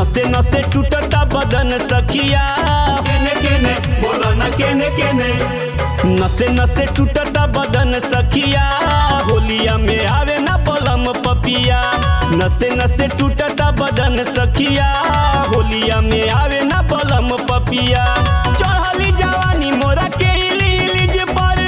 नसे नसे टूटता बदन सखिया केने केने बोला ना केने केने नसे नसे टूटता बदन सखिया होलिया में आवे ना बलम पपिया नसे नसे टूटता बदन सखिया होलिया में आवे ना बलम पपिया चढ़ली जवानी मोरा के इली इलिज पर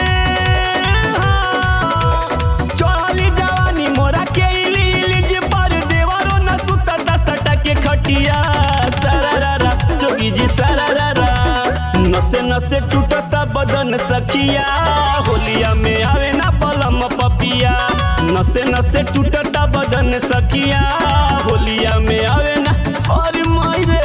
हाँ। चढ़ली जवानी मोरा के इली इलिज पर देवरो न सुतता सटा के खटिया सरारा जोगी जी सरारा नसे नसे टूटता बदन सखिया होलिया में आवे ना बलम पपिया नसे नसे टूटता बदन सखिया होलिया में आवे ना और मायरे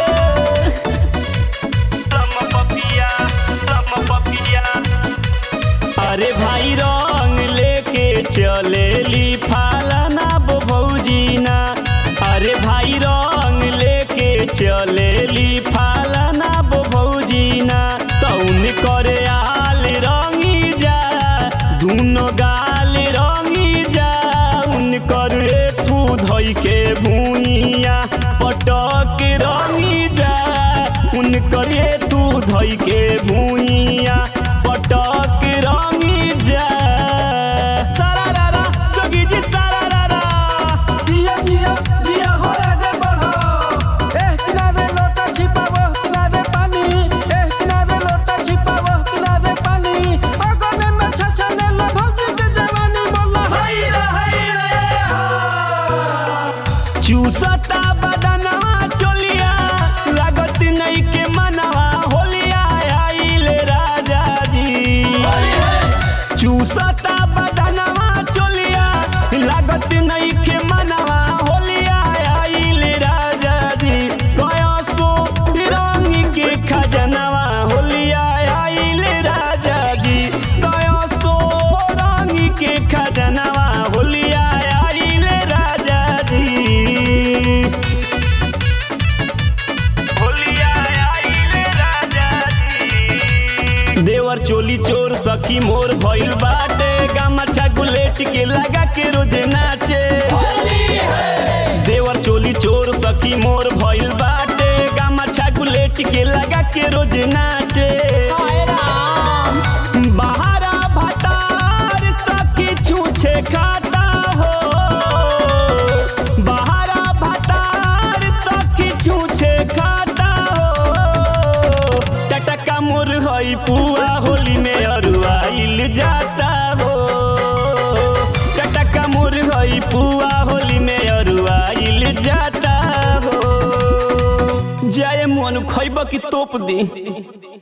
लम पपिया लम पपिया अरे भाई रंग लेके चलेली फालाना बो भौजीना अरे भाई रंग लेके चलेली फालाना बो भौजीना तौन करे आल रंगी जा दुनो गाल रंगी जा उनकर एठू धोई के भूइया पटक रंगी जा उनकर एठू धोई के भूइया पटक रंगी जा सारारारा जोगी जी सारारारा जिया जिया जिया हो आगे बढ़ो एक किनारे लोटा छिपा वो किनारे पानी एक किनारे लोटा छिपा वो किनारे पानी अगने में छछने लो भौजी के जवानी बोला हाय रे हाय रे चूसता बदनवा चोलिया लागत नहीं के मनवा होलिया आइले राजा जी चूसता बदनवा चोलिया लागत नहीं के मनवा होलिया आइले राजा जी गया सो रंग के खजनवा होलिया आइले राजा जी गया सो रंग के खजनवा होलिया आइले राजा जी होलिया आइले राजा जी देवर चोली चोर सखी मोर भइल बाटे गामछा गुलेट के लगा के रोज नाचे देवर चोली चोर सखी मोर भइल बाटे गामछा गुलेट के लगा के रोज नाचे बहारा भतार सखी छूछे खाता हो बहारा भतार सखी छूछे खाता हो टटका मोर हई पुआ होली में अरुआइल जाता हो टटका मोर हई पुआ होली में अरुआइल जाता हो जाए मन खैब की तोप दी